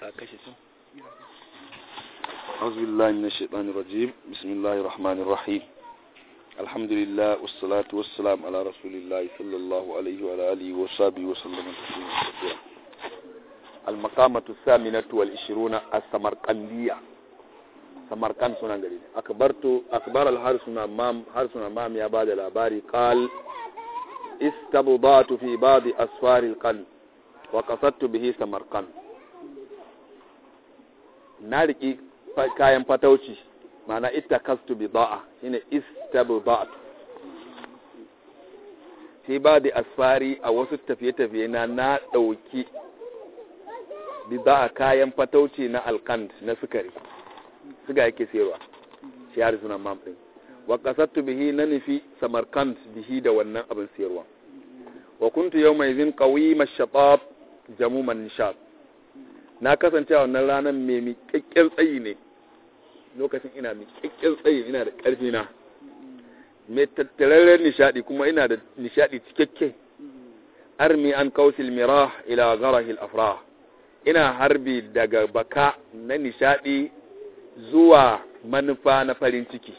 أعوذ بالله من الشيطان الرجيم بسم الله الرحمن الرحيم الحمد لله والصلاة والسلام على رسول الله صلى الله عليه وعلى آله وصحبه وسلم تسليما كثيرا المقامة الثامنة والعشرون السمرقندية سمرقند سنة قليل أكبرت أكبر الحارس أمام حارس أمام يا بعد الأباري قال استبضعت في بعض أسفار القلب وقصدت به سمرقند na riƙi kayan fatauci mana ita kastu bi ba'a shine istabu ba'at fi ba da asfari a wasu tafiye-tafiye na na ɗauki bi ba'a kayan fatauci na alkand na sukari suga yake sayarwa shi har suna mamɗin wa kasattu bihi na nufi samarkand bihi da wannan abin sayarwa wa kuntu yau mai zin ƙawi mashaɓa jamuman nishad na kasance a wannan ranar mai miƙaƙƙen tsayi ne lokacin ina miƙaƙƙen tsayi ina da ƙarfi na mai tattararren nishaɗi kuma ina da nishaɗi cikakke armi an kausil mirah ila garahil afrah ina harbi daga baka na nishaɗi zuwa manufa na farin ciki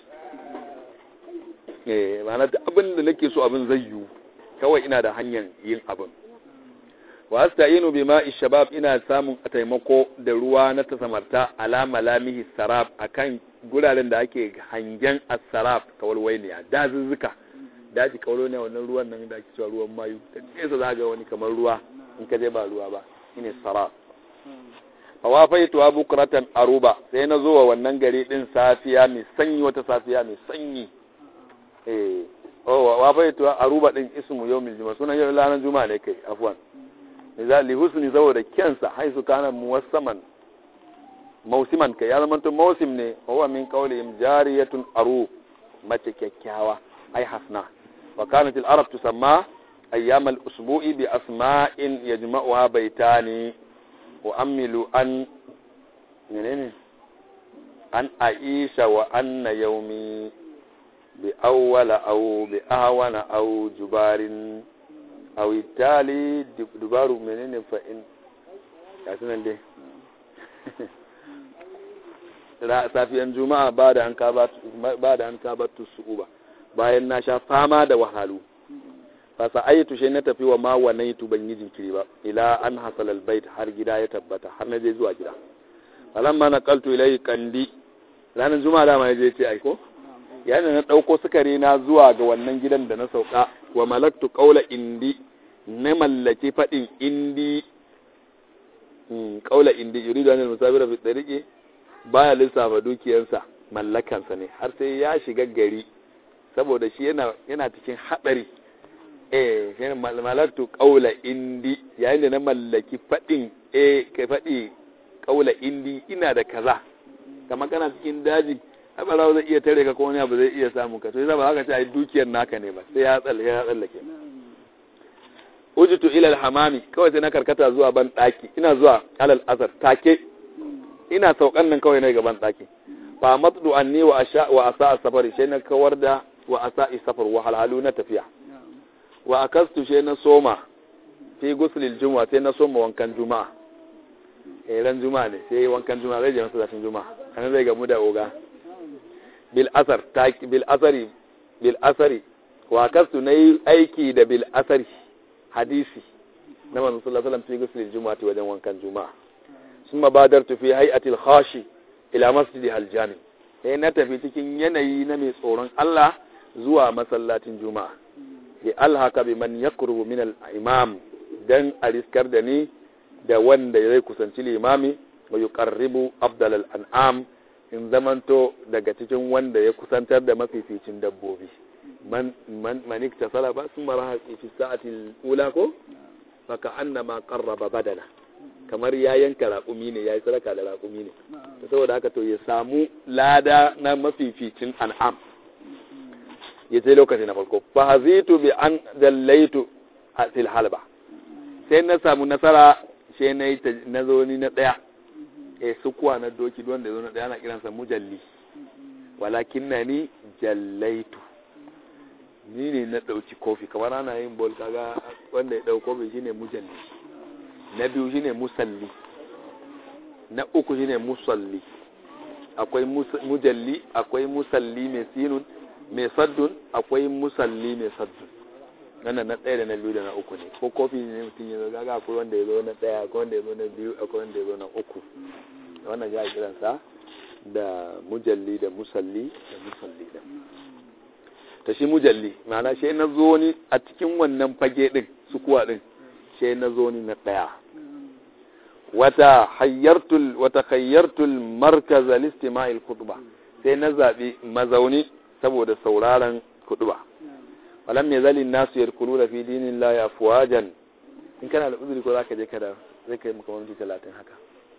eh ma'ana abin da nake so abin zai yiwu kawai ina da hanyar yin abin wa asta'inu bima shabab ina samun taimako da ruwa na tasamarta ala malamihi sarab akan guraren da ake hangen as-sarab kawalwainiya dazuzzuka daji kawalo ne wannan ruwan nan da ake cewa ruwan mayu da nesa za ga wani kamar ruwa in ka je ba ruwa ba shine sarab fawafaitu bukratan aruba sai na zo wa wannan gari din safiya mai sanyi wata safiya mai sanyi eh oh wafaitu aruba din ismu yawmil juma'a sunan yau ranar juma'a ne kai afwan li husni saboda kyansa haisu kana muwassaman mausiman kai ya zama mausim ne huwa min qawlihim jariyatun aru mace kyakkyawa ai hasna wa kanat al arab tusamma ayyam al usbu'i bi asma'in yajma'uha baytani wa amilu an menene an aisha wa anna yawmi bi awwala aw bi ahwana aw jubarin a witali dubaru menene fa'in ya sunan dai safiyan juma'a ba da an kabatu su'uba bayan na sha fama da wahalu fasa ayyatu shi na tafi wa ma wanaitu ban yi jinkiri ba ila an hasal albayt har gida ya tabbata har na je zuwa gida falamma na kaltu ilai kandi ranar juma'a dama ya je ce aiko yayin na ɗauko sukari na zuwa ga wannan gidan da na sauka wa malaktu ƙaula indi na mallaki faɗin indi ƙaula indi yuri da wani musabira fi tsariki baya lissafa dukiyarsa mallakansa ne har sai ya shiga gari saboda shi yana cikin haɗari eh shi malaktu ƙaula indi yayin da na mallaki faɗin eh kai faɗi ƙaula indi ina da kaza kamar kana cikin daji abarawa zai iya tare ka ko wani abu zai iya samu ka to yasa ba haka ce ai dukiyar naka ne ba sai ya tsalle ya tsallake ujitu ila hamami kawai sai na karkata zuwa ban daki ina zuwa alal azar take ina saukan nan kawai na gaban daki fa matdu anni wa asha wa asa safari sai na kawar da wa asa safar wa halhalu na tafiya wa akastu sai na soma fi guslil jumu'a sai na soma wankan juma'a eh ran juma'a ne sai wankan juma'a zai je masallacin juma'a kana zai gamu da oga bil asar bil asari bil asari wa kastu nayi aiki da bil asari hadisi na manzon sallallahu alaihi wasallam fi ghusl jumu'ati wajen wankan juma'a summa badartu fi hay'atil khashi ila masjidi al jami sai na tafi cikin yanayi na mai tsoron Allah zuwa masallacin juma'a bi alhaka bi man yakrubu min al imam dan ariskar da ni da wanda zai kusanci limami wa yuqarribu afdal al an'am in zamanto daga cikin wanda ya kusantar da mafificin dabbobi man man iktasala ba sun mara fi sa'atil ula ko faka annama qarraba badana kamar ya yanka raƙumi ne yayi sadaka da raƙumi ne saboda haka to ya samu lada na mafificin an'am ya ce lokaci na farko fa hazitu bi an dallaitu fil halba sai na samu nasara sai na yi na zo ni na daya e sukuwa na doki wanda ya zo na ɗaya na kiransa mujalli walakin na ni jallaitu ni ne na ɗauki kofi kamar ana yin bol kaga wanda ya ɗau kofi shine mujalli na biyu shine musalli na uku shine musalli akwai mujalli akwai musalli mai sinun mai saddun akwai musalli mai saddun wannan na ɗaya da na biyu da na uku ne ko kofi ne mutum ya zo gaga akwai wanda ya zo na ɗaya akwai wanda ya zo na biyu akwai wanda ya zo na uku wannan ya kiransa da mujalli da musalli da musalli da ta shi mujalli ma'ana shi na zo ni a cikin wannan fage din sukuwa din shi na zo ni na ɗaya wata hayyartul wata hayyartul markaz al-istima'il khutba sai na zabi mazauni saboda sauraron khutba walam yazali nasu yadkhuluna fi dinillahi afwajan in kana da uzuri ko zaka je kada zai kai maka minti 30 haka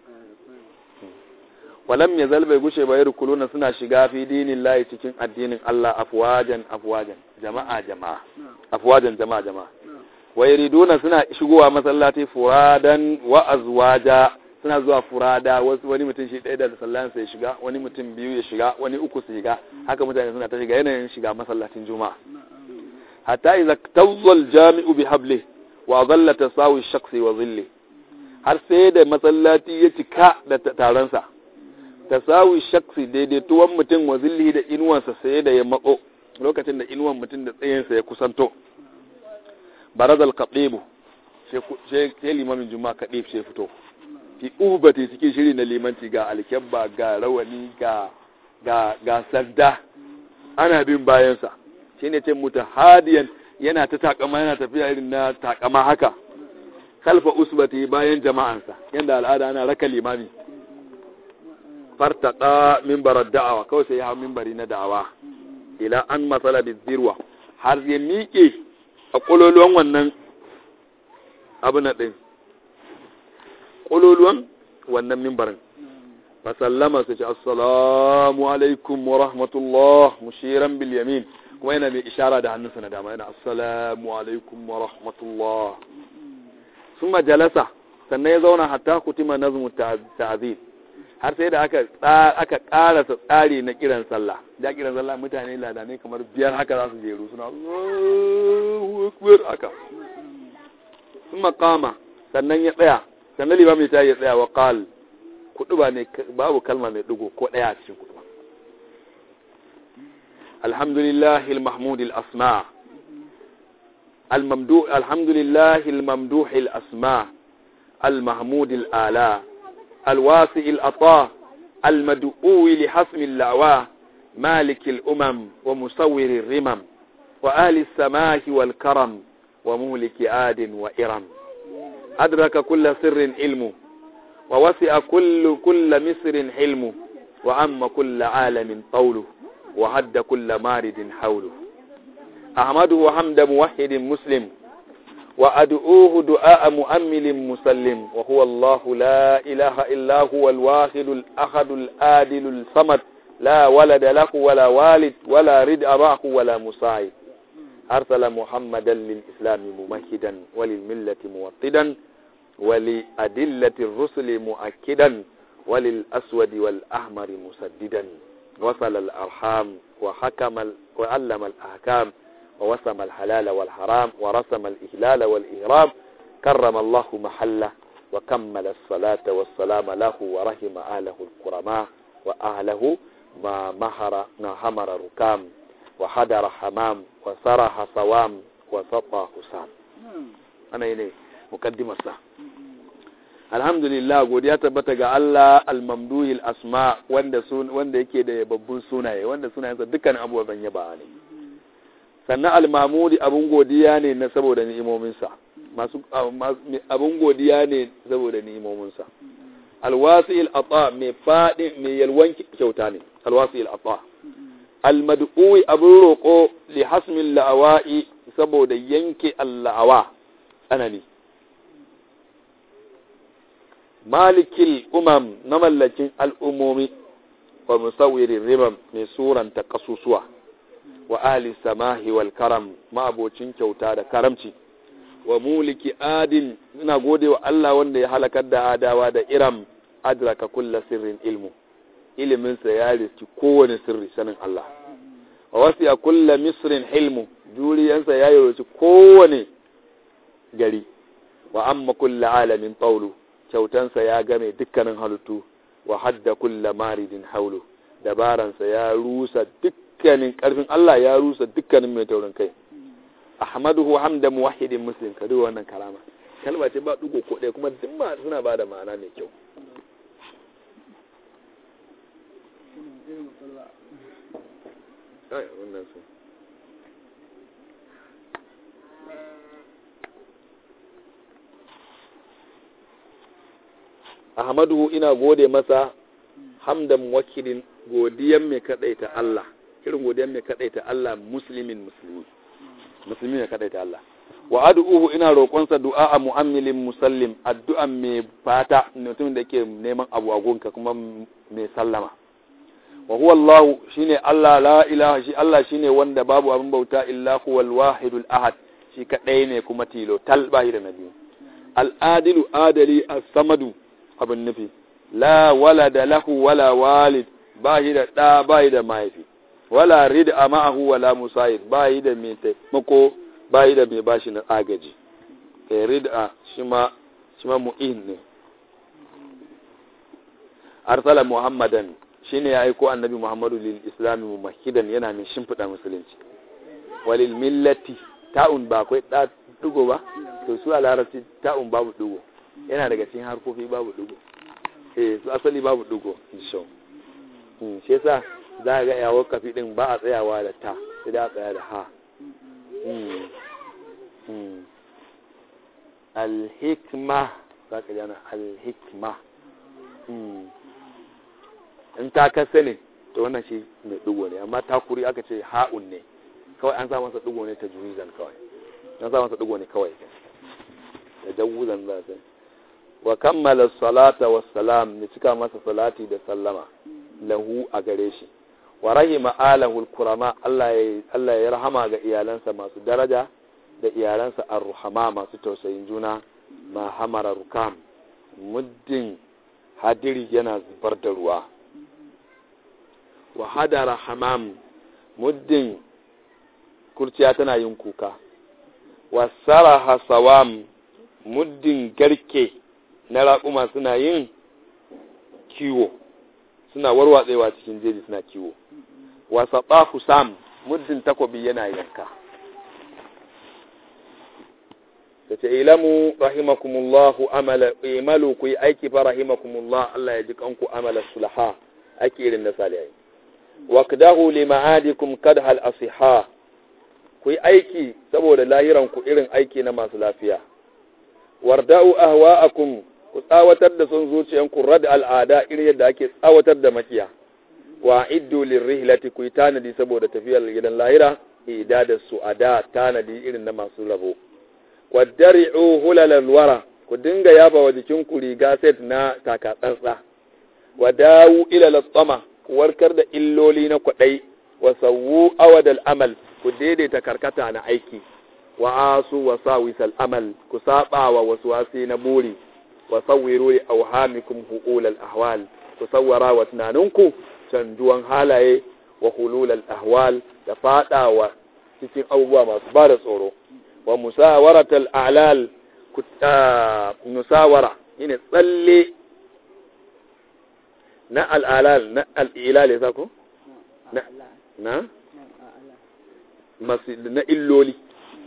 walam yazal bai gushe ba yadkhuluna suna shiga fi dinillahi cikin addinin Allah afwajan afwajan jama'a jama'a afwajan jama'a jama'a wa yuriduna suna shigowa masallaci furadan wa azwaja suna zuwa furada wasu wani mutum shi ɗaya da sallan sai shiga wani mutum biyu ya shiga wani uku su shiga haka mutane suna ta shiga yanayin shiga masallacin juma'a hatta idza tawzal jami'u bi habli wa dhalla tasawi shakhsi wa dhilli har sai da masallaci ya cika da taron sa tasawi shakhsi daidaituwan mutum wa dhilli da inuwansa sai da ya matso lokacin da inuwan mutum da tsayinsa ya kusanto barazal kaɗebu sai limamin juma'a kaɗeb sai fito fi ubati cikin shiri na limanci ga alkyabba ga rawani ga ga ga sadda ana bin bayansa shi ne ce muta hadiyan yana ta takama yana tafiya irin na takama haka kalfa usbati bayan jama'ansa yadda al'ada ana raka limami fartaka mimbarar da'awa kawai sai ya hau mimbari na da'awa ila an matsala da zirwa har ya miƙe a ƙololuwan wannan abu na ɗin ƙololuwan wannan mimbarin fasallama su ce assalamu alaikum wa rahmatullah mushiran bil yamin kuma yana mai ishara da hannunsa na dama yana assalamu alaikum wa rahmatullah sun majalasa sannan ya zauna hatta kutima nazmu ta'zim har sai da aka aka karasa tsari na kiran sallah da kiran sallah mutane ladanai kamar biyar haka za su jeru suna Allahu akbar haka sun makama sannan ya tsaya sannan limami ta ya tsaya wa qal kuduba ne babu kalma mai dugo ko daya a cikin kuduba alhamdulillah almahmud alasma الممدوح الحمد لله الممدوح الأسماء المحمود الآلاء الواسع الأطاء المدعو لحسم اللعوى مالك الأمم ومصور الرمم وآل السماء والكرم ومهلك آد وإرم أدرك كل سر علمه ووسع كل كل مصر حلمه وعم كل عالم طوله وهد كل مارد حوله أحمده حمد موحد مسلم وأدعوه دعاء مؤمل مسلم وهو الله لا إله إلا هو الواحد الأحد الآدل الصمد لا ولد له ولا والد ولا ردء معه ولا مساعد أرسل محمدا للإسلام ممهدا وللملة موطدا ولأدلة الرسل مؤكدا وللأسود والأحمر مسددا وصل الأرحام وحكم وعلم الأحكام ووسم الحلال والحرام ورسم الإهلال والإهرام كرم الله محله وكمل الصلاة والسلام له ورحم أهله الكرماء وأهله ما مهر همر ركام وحدر حمام وسرح صوام وسطى حسام أنا إليه مقدمة الساعة alhamdulillah godiya tabbata ga Allah al-mamduhil asma wanda sun wanda yake da babbun sunaye wanda sunayensa dukkan abubuwan yaba ne sannan al-mamudi abun godiya ne na saboda ni'imominsa masu abun godiya ne saboda ni'imominsa al-wasi'il ata mai fadin mai yalwan kyauta ne al-wasi'il ata al-mad'u abun roko li hasmil la'awa'i saboda yanke al-la'awa tsanani malikil umam na mallakin al'ummomi wa musawirin rimam mai suranta kasusuwa wa ahli samahi wal karam ma'abocin kyauta da karamci wa muliki adin ina gode wa Allah wanda ya halakar da adawa da iram adraka kulla sirrin ilmu iliminsa ya riski kowane sirri sanin Allah wa wasiya kulla misrin hilmu juriyansa ya yi kowane gari wa amma kulla alamin taulu kyautansa ya game dukkanin halittu wa hadda kulla maridin haulu dabaransa ya rusa dukkanin karfin Allah ya rusa dukkanin mai taurin kai ahmaduhu hamda muwahhidin muslim ka duba wannan kalama kalma ce ba dugo ko ɗaya kuma duk ma suna ba da ma'ana mai kyau ai wannan su ahmaduhu ina gode masa hamdan wakilin godiyan mai kadaita Allah irin godiyan mai kadaita Allah muslimin musulmi musulmi mai kadaita Allah wa ad'uhu ina roƙonsa du'a mu'ammilin musallim addu'an mai fata mutum da yake neman abu a gonka kuma mai sallama wa huwa Allah shine Allah la ilaha shi Allah shine wanda babu abin bauta illa huwal wahidul ahad shi kadai ne kuma tilo tal bahi da nabi al adilu adali as-samadu abin nufi la walada lahu wala walid bahi da da bahi da mahaifi wala rid'a ma'ahu wala musayid bahi da mai taimako bayi da mai bashi na agaji kai rid'a shi ma shi ma mu'in ne arsala muhammadan shine ya aiko annabi muhammadu lil islami mumahidan yana mai shimfiɗa musulunci walil millati ta'un ba akwai da dugo ba to su a larabci ta'un babu dugo yana daga cikin harkofi babu dugo eh su asali babu dugo insha Allah shi yasa za ga yawo kafi din ba a tsayawa da ta sai da a tsaya da ha alhikma za ka jana alhikma in ta kasa ne to wannan shi mai dugo ne amma takuri aka ce ha'un ne kawai an sa masa dugo ne ta juwizan kawai an sa masa dugo ne kawai da jawuzan za ta wa kammala salata wa salam ne cika masa salati da sallama lahu a gare shi wa rahima alahul kurama Allah ya rahama ga iyalansa masu daraja da iyalansa arruhama masu tausayin juna ma hamara rukam muddin hadiri yana zubar da ruwa wa hadara hamam muddin kurciya tana yin kuka wa saraha sawam muddin garke na raƙuma suna yin kiwo suna warwatsewa cikin jeji suna kiwo wasa ɓafu sam muddin takobi yana yanka da ce ilamu rahimakumullahu amala imalu ku yi aiki fa rahimakumullah Allah ya ji kanku amala sulaha ake irin na salihai waqdahu li ma'adikum kadhal asiha ku yi aiki saboda lahiran ku irin aiki na masu lafiya warda'u ahwa'akum ku tsawatar da son zuciyanku rad al'ada irin yadda ake tsawatar da makiya wa iddu lirrihlati ku tanadi saboda tafiyar gidan lahira idada su ada tanadi irin na masu rabo wadari'u hulalal wara ku dinga yaba wa jikin ku riga set na taka tsantsa wa dawu ila latsama ku warkar da illoli na kwadai wa sawu awadal amal ku daidaita karkata na aiki wa asu wa sawisal amal ku saba wa waswasi na buri wa sawwiru li awhamikum huul al ahwal ku sawwara wa tunaninku canjuwan halaye wa hulul al ahwal da fadawa cikin abubuwa masu ba da tsoro wa musawaratal a'lal ku musawara shine tsalle na al'alal na al'ilal ya sako na na na illoli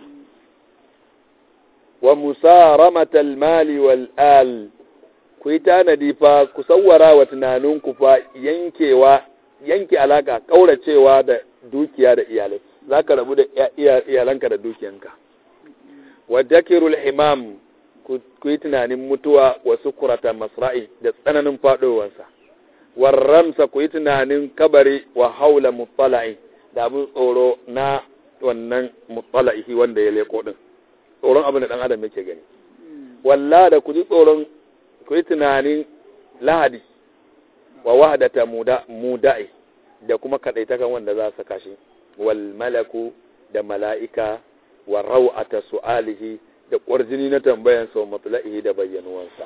wa musaramatal mali wal al ku yi tanadi fa ku sawwara wa tunaninku fa yankewa yanke alaka kauracewa da dukiya da iyalai za ka rabu da iyalanka da dukiyanka wa dakirul himam ku yi tunanin mutuwa wa sukurata masra'i da tsananin faɗowarsa warramsa ku yi tunanin kabari wa haula mutsala'i da abin tsoro na wannan mutsala'i wanda ya leko din tsoron abin da ɗan adam yake gani walla da ku ji tsoron ku yi tunanin lahadi wa wahadata muda'i da kuma kaɗaitakan wanda za su kashi wal malaku da mala'ika wa raw'ata su'alihi da ƙwarjini na tambayan sau matsala'ihi da bayyanuwansa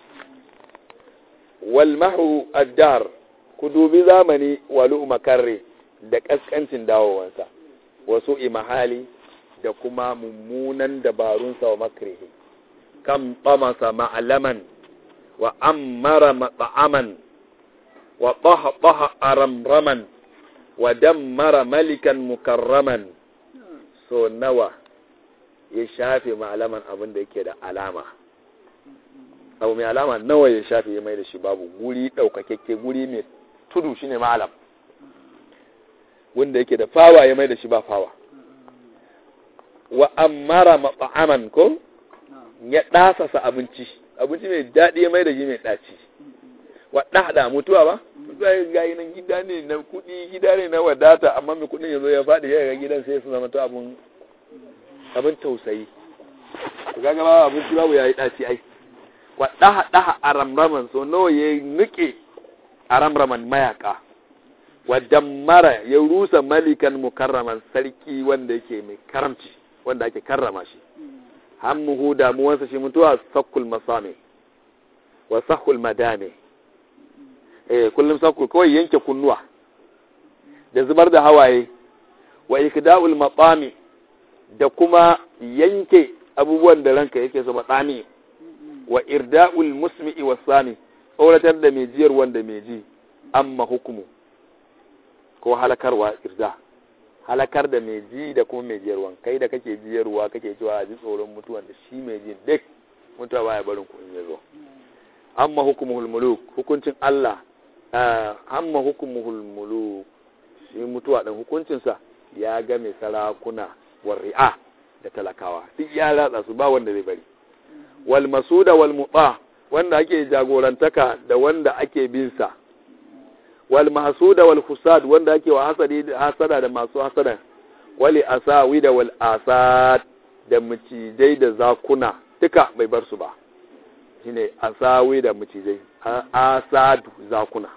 wal mahu addar ku dubi zamani walu makarre da ƙasƙancin dawowansa wasu imahali da kuma mummunan dabarunsa wa makrihi kam tsamasa ma'alaman wa ammara mat'aman wa tahtaha aramraman wa dammara malikan mukarraman so nawa ya shafe malaman abin da yake da alama abu mai alama nawa ya shafe ya mai da shi babu guri ɗaukakekke guri mai tudu shine malam wanda yake da fawa ya mai da shi ba fawa wa ammara mat'aman ko ya ɗasasa abinci abinci mai daɗi ya mai da shi mai ɗaci wa ɗaɗa mutuwa ba mutuwa ya gayi nan gida ne na kuɗi gida ne na wadata amma mai kuɗin ya zo ya faɗi ya ga gidan sai su zama to abin abin tausayi to kaga ba abinci babu yayi ɗaci ai wa ɗaha ɗaha a ramraman so nawa ya nuke a ramraman mayaka wa dammara ya rusa malikan mukarraman sarki wanda yake mai karamci wanda ake karrama shi hammuhu damuwansa shi mutuwa sakkul masame wa sahul madame eh kullum sakkul kawai yanke kunnuwa da zubar da hawaye wa ikda'ul maqami da kuma yanke abubuwan da ranka yake so matsami wa irda'ul musmi'i wasami tsoratar da mai jiyar wanda mai ji amma hukumu ko halakarwa irda halakar da mai ji da kuma mai jiyarwan kai da kake jiyarwa kake cewa a ji tsoron mutuwan da shi mai ji duk mutuwa baya barin ku in yazo amma hukumuhul muluk hukuncin Allah amma hukumuhul muluk shi mutuwa dan hukuncin sa ya ga mai sarakuna war ri'a da talakawa duk ya latsa su ba wanda zai bari wal masuda wal muta wanda ake jagorantaka da wanda ake bin sa wal mahsuda wal husad wanda ake wa hasadi hasada da masu hasada wali asawi da wal asad da mucijai da zakuna duka bai bar su ba shine asawi da mucijai asadu zakuna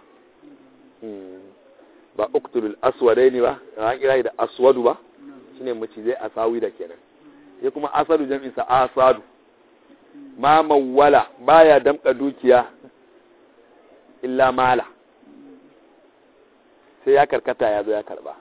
ba uktulul aswadaini ba an kira da aswadu ba shine mucijai asawi da kenan sai kuma asadu jam'in sa asadu ma mawwala baya damka dukiya illa mala sai ya karkata ya zo ya karba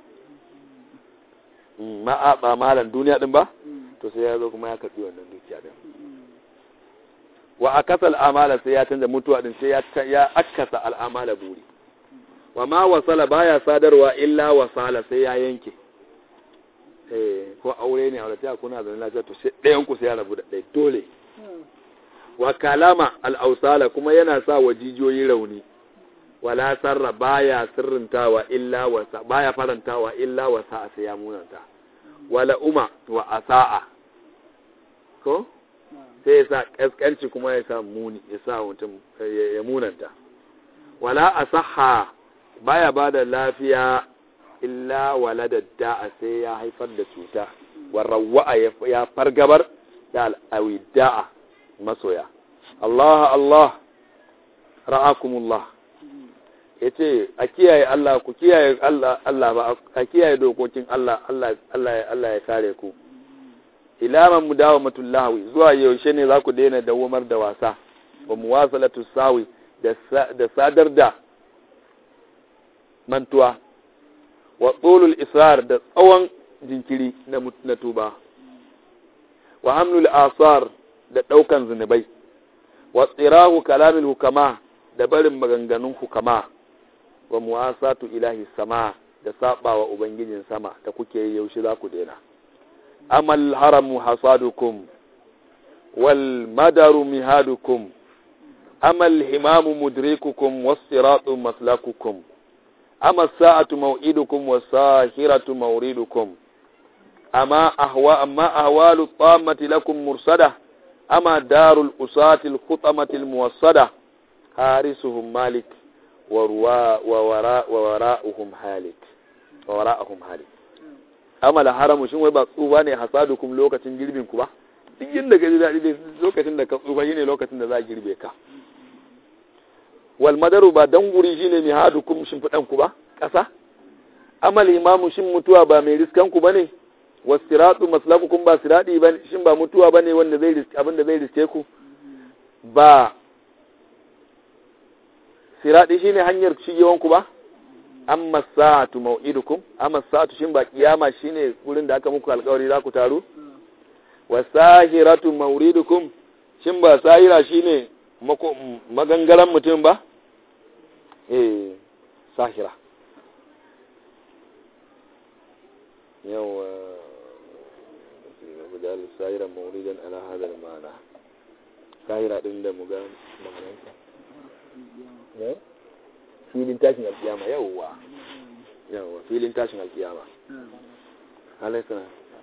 ma a ba malan duniya din ba to sai ya zo kuma ya karbi wannan dukiya din wa akasal amala sai ya canza mutuwa din sai ya ya akasa al'amala buri wa ma wasala baya sadarwa illa wasala sai ya yanke eh ko aure ne aure ta kuna da lafiya to sai ɗayan ku sai ya rabu da ɗaya dole wa kalama al-ausala kuma yana sa wa jijiyoyi rauni wala sarra baya sirrintawa illa wasa baya farantawa illa wasa sai ya munanta wala uma wa asaa ko sai ya sa kaskanci kuma ya sa muni ya sa mutum ya munanta wala asaha baya bada lafiya illa walada da'a sai ya haifar da cuta warrawa ya fargabar da al'awi da'a masoya Allah Allah ra'akumullah ya ce a kiyaye Allah ku kiyaye Allah Allah ba a kiyaye dokokin Allah Allah Allah Allah ya kare ku ilaman mudawamatullahi zuwa yaushe ne za ku daina dawamar da wasa wa muwasalatu sawi da sadar da mantuwa wa tsolul israr da tsawon jinkiri na tuba wa hamlul asar da ɗaukan zunubai wa tsirahu kalamil hukama da barin maganganun hukama wa muwasatu ilahi sama da sabawa ubangijin sama da kuke yi yaushe za ku daina amal haramu hasadukum wal madaru mihadukum amal himamu mudrikukum was siratu maslakukum ama sa'atu maw'idukum was sahiratu mawridukum ama ahwa amma ahwalu tammati lakum mursada ama darul usati al khutamati al muwassada harisuhum malik wa wara'uhum halik wa wara'uhum halik amala haramu shin wai ba tsufa ne hasadukum lokacin girbin ku ba duk yanda ga daɗi dai lokacin da ka tsufa shine lokacin da za a girbe ka wal madaru ba dan guri shine mai hadukum shin fidan ku ba ƙasa amal imamu shin mutuwa ba mai riskan ku bane wasiratu maslakukum ba siradi ba shin ba mutuwa bane wanda zai riske abin da zai riske ku ba siradi shine hanyar shigewanku ba amma sa'atu mau'idukum amma sa'atu shin ba kiyama shine gurin da aka muku alƙawari za ku taru wa sahiratu mawridukum shin ba sahira shine magangaran mutum ba eh sahira yawa mujal sahiran mawridan ala hada al-ma'na sahira din da muga ma'anarsa ne filin tashin alkiyama yawa yawa filin tashin alkiyama alaisa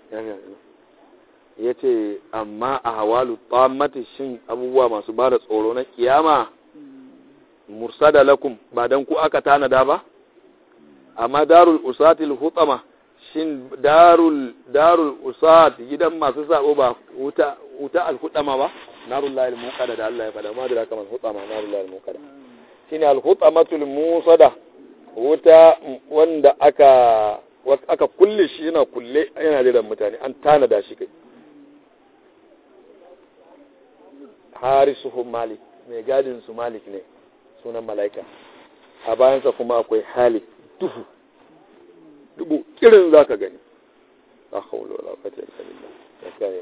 ya ce amma a hawalu tsammati shin abubuwa masu ba da tsoro na kiyama mursada lakum ba don ku aka tanada ba amma darul usatil hutama shin darul darul usat gidan masu sabo ba wuta wuta al hutama ba narul lahil muqada da Allah ya fada ma da kamar hutama narul lahil muqada shine al hutamatul musada wuta wanda aka aka kulle shi yana kulle yana jiran mutane an tanada shi kai harisuhum malik mai gadin su malik ne sunan mala'ika a bayansa kuma akwai hali duhu dubu kirin za ka gani a haulo la fata illa billah ya kare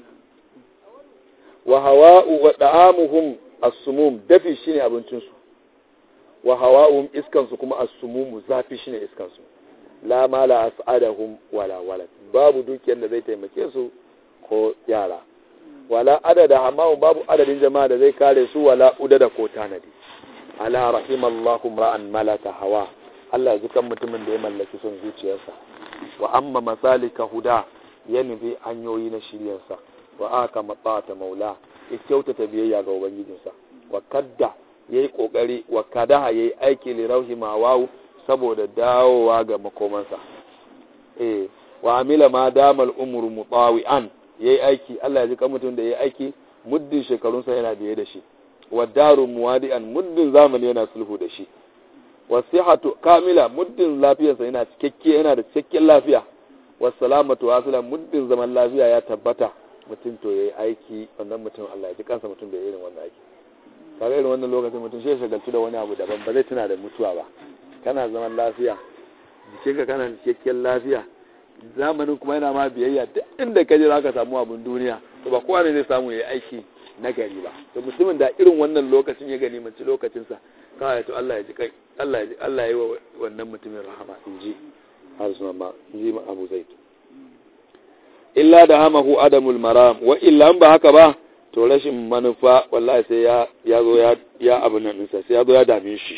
wa hawa'u wa da'amuhum as-sumum dafi shine abincin su wa hawa'uhum iskan su kuma as-sumum zafi shine iskan su la mala as'adahum wala walad babu dukiyar da zai taimake su ko yara wala adada amma babu adadin jama'a da zai kare su wala udada ko tanadi ala rahimallahu ra'an malaka hawa Allah zukan mutumin da ya mallaki son zuciyarsa wa amma masalika huda ya nufi hanyoyi na shiryarsa wa aka matsata maula ya kyautata biyayya ga ubangijinsa wa kadda yayi kokari wa kada yayi aiki li rauhi mawawu saboda dawowa ga makomansa eh wa amila ma damal umru mutawi'an yayi aiki Allah ya ji mutum da yayi aiki muddin shekarunsa yana biye da shi wa daru muwadi'an muddin zamani yana sulhu da shi wa sihhatu kamila muddin lafiyarsa yana cikakke yana da cikakken lafiya wa salamatu wasila muddin zaman lafiya ya tabbata mutum to yayi aiki wannan mutum Allah ya ji kansa mutum da irin wannan aiki kaga irin wannan lokacin mutum shi shagaltu da wani abu daban ba zai tuna da mutuwa ba kana zaman lafiya jikinka kana cikakken lafiya zamanin kuma yana ma biyayya duk inda ka je za ka samu abin duniya to ba kowa ne zai samu ya aiki na gari ba to mutumin da irin wannan lokacin ya gani mace lokacinsa kawai to Allah ya ji kai Allah ya ji Allah ya yi wa wannan mutumin rahama in ji har suna ma in ji Abu Zaid illa da hamahu adamul maram wa illa ba haka ba to rashin manufa wallahi sai ya ya zo ya ya abin nan sai ya zo ya dame shi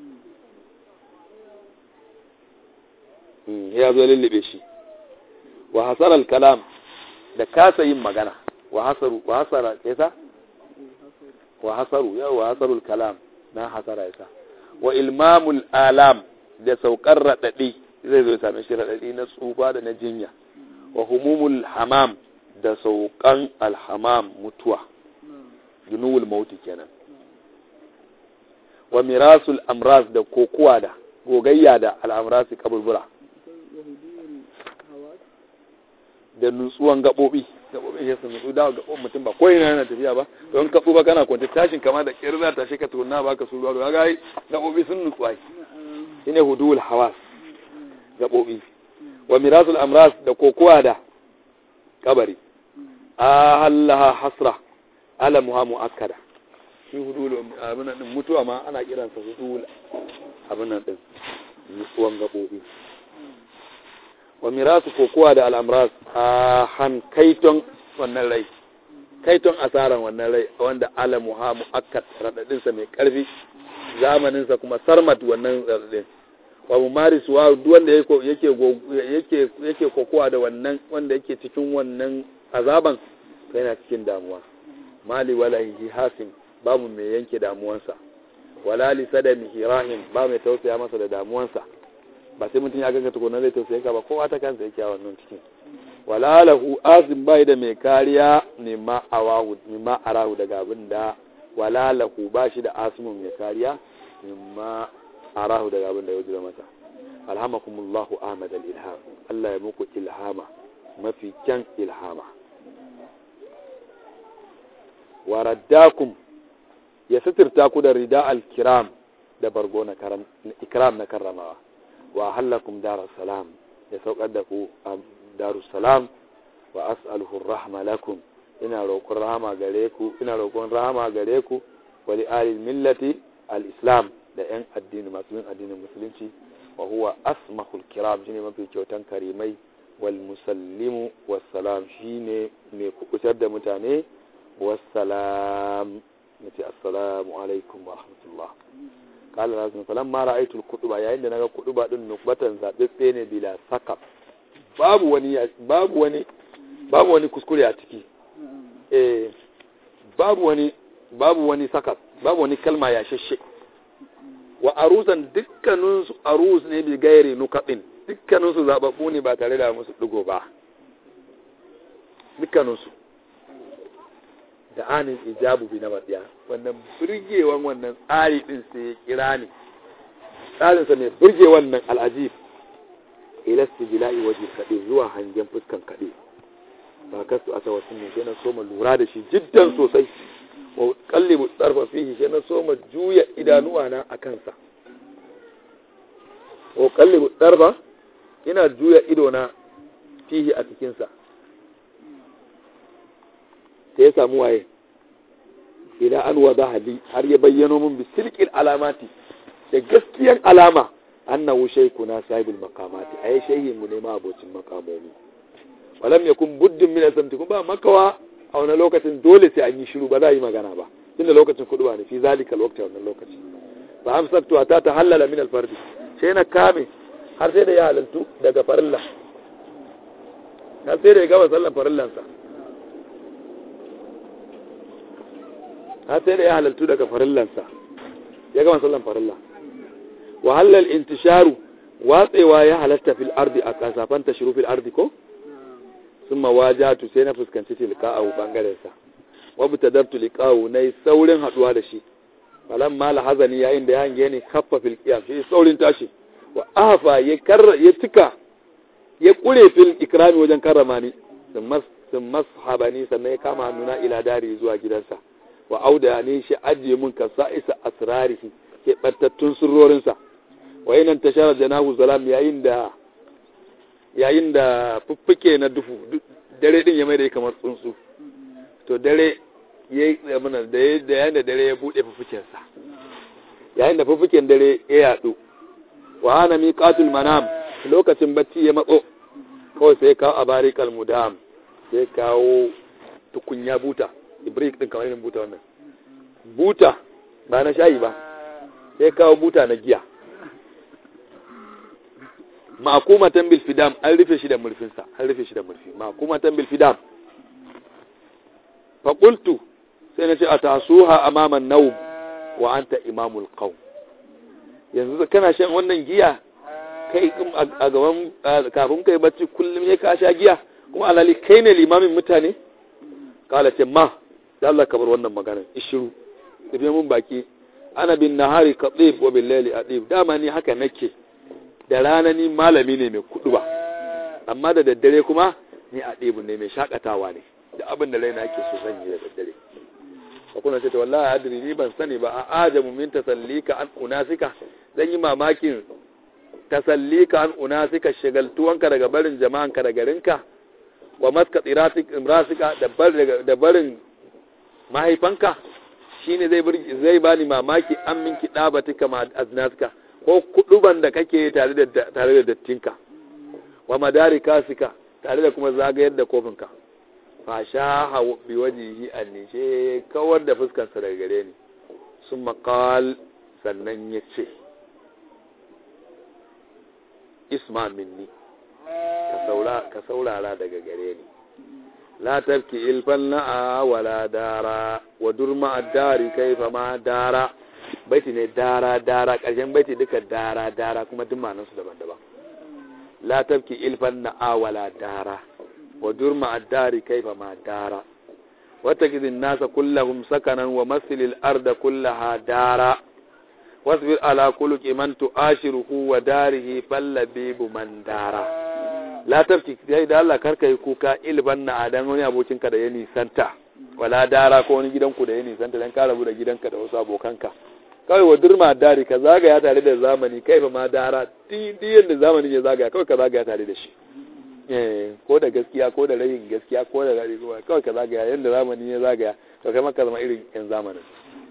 ya zo lullube shi wa hasarar kalam da kasa yin magana wa hasaru wa hasara yasa wa hasaru ya wa hasarul kalam na hasara yasa wa ilmamul alam da saukar radadi zai zo same shi radadi na tsufa da na jinya wa humumul hamam da saukan alhamam mutuwa junuwul mauti kenan wa mirasul amras da kokuwa da gogayya da al'amrasi kaburbura da nutsuwan gaɓoɓi gaɓoɓi ya sun nutsu da gaɓoɓin mutum ba ko ina yana tafiya ba don ka ba kana kwanta tashin kama da ƙirar ta shi ka tuna ba ka su ruwa ga yi gaɓoɓi sun nutsu ai shine hudul hawas gaɓoɓi wa mirasul amras da kokowa da kabari ahallaha hasra ala muha muakkada shi hudul abin nan mutuwa ma ana kiransa hudul abin nan din nutsuwan gaɓoɓi wa mirasu kokowa da al'amras a han kaiton wannan rai kaiton asaran wannan rai wanda alamu ha mu'akkat raɗaɗinsa mai ƙarfi zamaninsa kuma sarmat wannan raɗaɗin wa mumaris wa duk wanda yake yake yake kokowa da wannan wanda yake cikin wannan azaban yana cikin damuwa mali wala hi hasim babu mai yanke damuwansa wala li sadamihi rahim ba mai tausaya masa da damuwansa ba sai mutum ya ganka tukuna zai tausaye ka ba kowa ta kansa yake a wannan cikin wala lahu azim bai da mai kariya mimma awahu mimma arahu daga abin da wala lahu ba shi da asimun mai kariya mimma arahu daga abin da ya wajira masa alhamakumullahu ahmad al-ilham Allah ya muku ilhama mafi kyan ilhama wa raddakum ya sitirta ku da rida al-kiram da bargo na ikram na karramawa wa hallakum darar salam ya saukar da ku a darus salam wa as'aluhu rahma lakum ina roƙon rahama gare ku ina roƙon rahama gare ku wa li ahli millati al-islam da yan addini masu yin addinin musulunci wa huwa asmahul kiram shine mafi kyautan karimai wal musallimu wassalam shine mai kubutar da mutane wassalam nace assalamu alaikum wa rahmatullah qala rasul falamma ra'aytu al-kutuba yayin da naga kutuba din nukbatan zabebbe ne bila sakab babu wani babu wani babu wani kuskure a ciki eh babu wani babu wani sakab babu wani kalma ya shashe wa aruzan dukkaninsu aruz ne bi gairi nukabin dukkaninsu zababbu ne ba tare da musu digo ba dukkaninsu da anin ijabu bi na matsiya wannan burgewan wannan tsari din sai ya kira ni tsarinsa mai burge wannan al'ajib ila stijila'i waje kaɗe zuwa hangen fuskan kaɗe ba kasu asa wasu ne sai na soma lura da shi jiddan sosai wa kallibu tsarfa fihi sai na soma juya idanuwa na a kansa wa kallibu tsarfa ina juya idona fihi a cikinsa sai ya samu waye ila an wada hali har ya bayyano min bi silqil alamati da gaskiyar alama annahu shaykhuna sahibul maqamati ay shayhin mu ne ma abocin makamomi walam yakun buddin min asamti kun ba makawa a wani lokacin dole sai an yi shiru ba za a yi magana ba tunda lokacin kudu ba ne fi zalika lokacin wannan lokaci fa amsaktu ta tahallala min alfardi sai na kame har sai da ya halaltu daga farilla har sai da ya gama sallan farillansa har sai da ya halaltu daga farillansa ya gama sallan farilla wa halal intisharu watsewa ya halatta fil ardi a kasafan tashru fil ardi ko summa wajatu sai na fuskanci tilqa'u bangaren sa wa butadabtu liqa'u nayi saurin haduwa da shi falan ma hazani yayin da ya hange ni kaffa fil qiyam shi saurin tashi wa ahfa ya karra ya tika ya kure fil ikrami wajen karrama ni sun mashabani sannan ya kama hannuna ila dari zuwa gidansa wa auda ne shi ajiye mun ka sa'isa asrarihi ke bantattun sirrorinsa wa yanan tashara janahu salam yayin da yayin da fuffuke na dufu dare din ya mai da kamar tsuntsu to dare ya mana da yayin da dare ya bude fuffukensa yayin da fuffuken dare ya yadu wa ana miqatul manam lokacin bacci ya matso kawai sai kawo abarikal mudam sai kawo tukunya buta ibrik din kamar irin buta wannan buta ba na shayi ba sai kawo buta na giya ma'akumatan bil fidam an rufe shi da murfinsa an rufe shi da murfi ma'akumatan bil fidam fa qultu sai na ce atasuha amama an-nawm wa anta imamul qawm yanzu kana shan wannan giya kai a gaban kafin kai bacci kullum ne ka sha giya kuma alali kai ne limamin mutane kala ce ma da Allah ka bar wannan maganar ishiru tafiye mun baki ana bin nahari qatib wa bil layli adib dama ni haka nake da rana ni malami ne mai kudu ba amma da daddare kuma ni adibu ne mai shakatawa ne da abin da raina yake so zan yi da daddare ba kuna ce to wallahi adri ni ban sani ba a ajamu min tasallika an unasika zan yi mamakin tasallika an unasika shagaltuwanka daga barin jama'anka da garinka wa maska imrasika da barin mahaifanka shine zai zai bani mamaki an min kidabatika ma aznaska ko kuduban da kake tare da tare da dattinka wa madari kasika tare da kuma zagayar da kofinka fa shaha bi wajihi anni she kawar da fuskar sa daga gare ni sun maqal sannan yace isma minni ka saurara daga gare ni la tafki ilfan la'a wala dara wa durma addari kaifa ma dara baiti ne dara dara ƙarshen baiti duka dara dara kuma duk ma'anar su daban-daban la tafki ilfan la'a wala dara wa durma addari kaifa ma dara wata gidin nasa kullahum sakanan wa masilil arda kullaha dara wasbir ala kuluki man tu'ashiruhu wa darihi fallabibu man dara la tafki sai da Allah karka yi kuka ilban na adan wani abokinka da ya nisanta wala dara ko wani gidanku da ya nisanta dan ka rabu da gidanka da wasu abokanka kawai wa durma dari ka zagaya tare da zamani kai fa ma dara diyan da zamani ya zagaya kawai ka zagaya tare da shi eh ko da gaskiya ko da rayin gaskiya ko da rari kawai ka zagaya yanda zamani ya zagaya to kai maka zama irin yan zamanin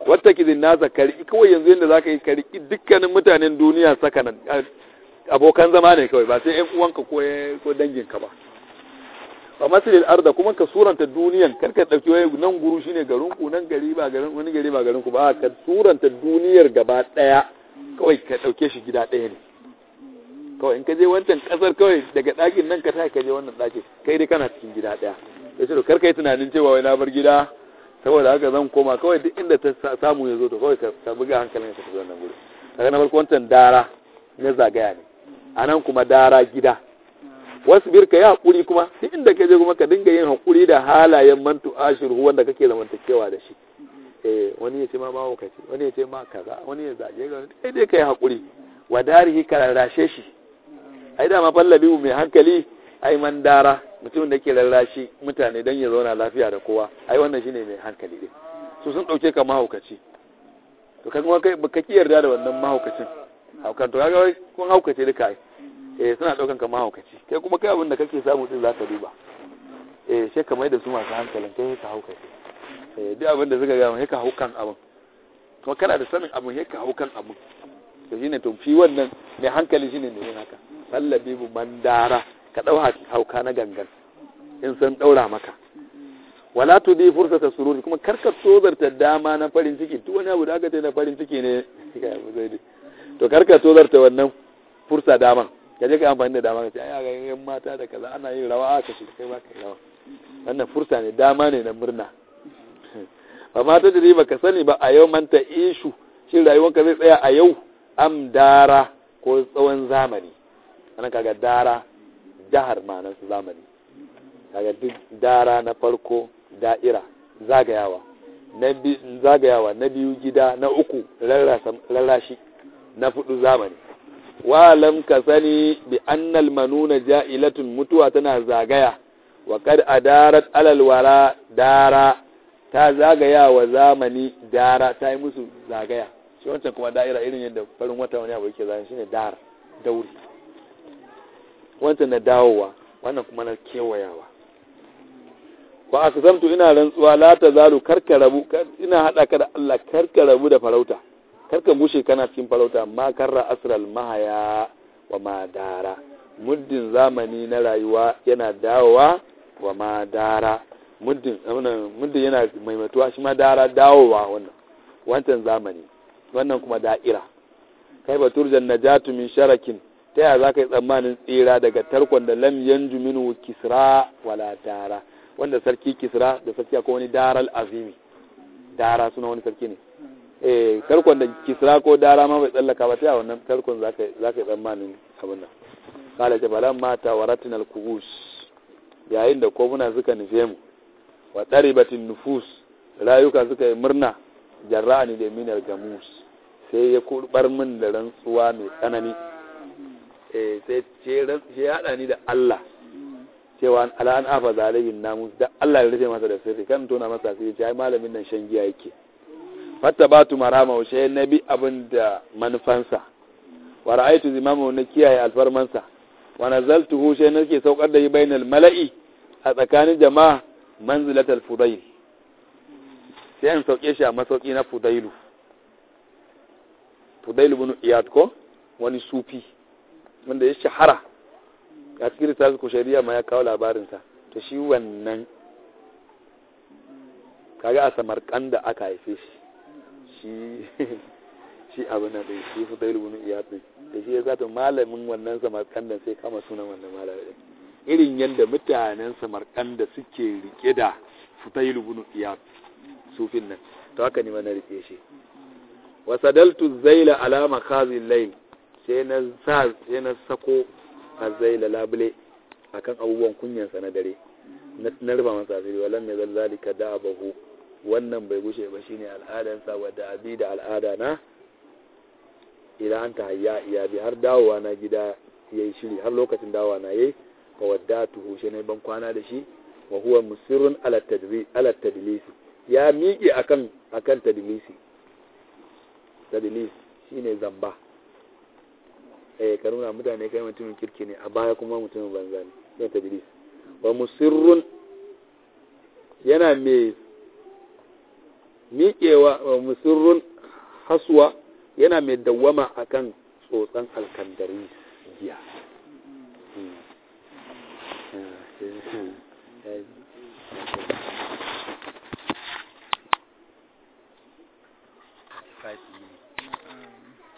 wata kizin nasa kariki kawai yanzu yadda za ka yi kariki dukkanin mutanen duniya sakanan abokan zama ne kawai ba sai yan uwanka ko ko danginka ba ba masilil arda kuma ka suranta duniyan kar ka dauki wai nan guru shine garin ku nan gari ba garin wani gari ba garin ku ba ka suranta duniyar gaba daya kawai ka dauke shi gida daya ne kawai in ka je wancan kasar kawai daga ɗakin nan ka tashi ka je wannan ɗakin kai dai kana cikin gida ɗaya ya ce to kar kai tunanin cewa wai na bar gida saboda haka zan koma kawai duk inda ta samu ya zo to kawai ka buga hankalin ka tafi wannan guri daga na farko wancan dara na zagaya ne a nan kuma dara gida wasu birka ya haƙuri kuma duk inda ka je kuma ka dinga yin haƙuri da halayen mantu ashiru wanda kake zamantakewa da shi eh wani ya ce ma mahaukaci wani ya ce ma kaza wani ya zage ga dai dai kai haƙuri wa darihi ka rarrashe shi ai da ma fallabi mai hankali ai man dara mutumin da ke rarrashi mutane don ya zauna lafiya da kowa ai wannan shine mai hankali din su sun dauke ka mahaukaci to kaga kai baka ki yarda da wannan mahaukacin haukan to kaga kun haukace duka ai eh suna daukan ka mahaukaci kai kuma kai abin da kake samu din zaka duba eh sai ka mai da su masu hankalin kai ka haukace eh duk abin da suka ga mai ka haukan abin to kana da sanin abin sai ka haukan abin to shine to fi wannan mai hankali shine ne yin haka sallabi bu mandara ka dau hauka na gangan in san daura maka wala tu di fursata sururi kuma karka tozarta dama na farin ciki duk wani abu da aka ce na farin ciki ne to karka tozarta wannan fursa daman ka je ka amfani da dama ka ce ai ga yan mata da kaza ana yin rawa aka shi kai ba ka rawa wannan fursa ne dama ne na murna ba mata da ba ka sani ba a yau manta ishu shin rayuwanka zai tsaya a yau am dara ko tsawon zamani ana kaga dara jahar ma'anar su zamani kaga duk dara na farko da'ira zagayawa na zagayawa na biyu gida na uku rarrashi na fudu zamani walam ka sani bi annal manuna ja'ilatun mutuwa tana zagaya wa kad adarat alal wara dara ta zagaya wa zamani dara ta yi musu zagaya shi wancan kuma da'ira irin yadda farin wata wani abu yake zagaya shine dar dauri wancan na dawowa wannan kuma na kewayawa wa akzamtu ina rantsuwa la tazalu karka rabu ina hada ka da Allah karka rabu da farauta karka bushe kana cikin farauta ma karra asral mahaya wa madara muddin zamani na rayuwa yana dawowa wa madara muddin muddin yana maimatuwa shi ma dara dawowa wannan wancan zamani wannan kuma da'ira kai baturjan najatu min sharakin ta yaya za ka yi tsammanin tsira daga tarkon da lam yanju minu kisra wala dara wanda sarki kisra da sarki akwai wani daral azimi dara suna wani sarki ne eh tarkon da kisra ko dara ma bai tsallaka ba ta yaya wannan tarkon za ka yi tsammanin abin nan kala jabalan mata wa ratinal kubus yayin da kofuna suka nufe mu wa ɗaribatin nufus rayuka suka yi murna jarra'ani da minar gamus sai ya kurbar min da rantsuwa mai tsanani sai ce ya haɗa ni da Allah cewa al'an afa zalimin namus da Allah ya rufe masa da sirri kan tona masa sai ce ai malamin nan shan giya yake fatta batu marama wa shay nabi abin da manufansa wa ra'aytu zimamu na kiyaye alfarmansa wa nazaltuhu shay nake saukar da yi bainal mala'i a tsakanin jama'a manzilatal fudayl sai an sauke shi a masauki na fudailu fudailu bin iyad ko wani sufi wanda ya shahara a cikin littafin kushariya ma ya kawo labarinsa to shi wannan kaga a samarkanda aka haife shi shi shi abin da shi fudailu bin iyad din da shi ya zata malamin wannan samarkanda sai kama sunan wannan malamin irin yadda mutanen samarkanda suke rike da fudailu bin iyad sufin nan to haka ne mana rike shi wasadaltu zaila ala makazin layl sai na sa sai na sako azaila labule akan abubuwan kunyansa na dare na rufa masa asiri walam ya zal zalika da abahu wannan bai gushe ba shine al'adansa wadda abi da al'ada na idan an ta hayya iya bi har dawowa na gida yayi shiri har lokacin dawowa na yayi fa wadda tuhu shi ne ban kwana da shi wa huwa musirrun ala tadri ala tadlisi ya miƙe akan akan tadlisi tadlis shine zamba eh ka nuna mutane kai mutumin kirki ne a baya kuma mutumin banza ne shine tadlis wa musirrun yana mai miƙewa wa musirrun haswa yana mai dawwama akan tsotsan alkandari giya five minutes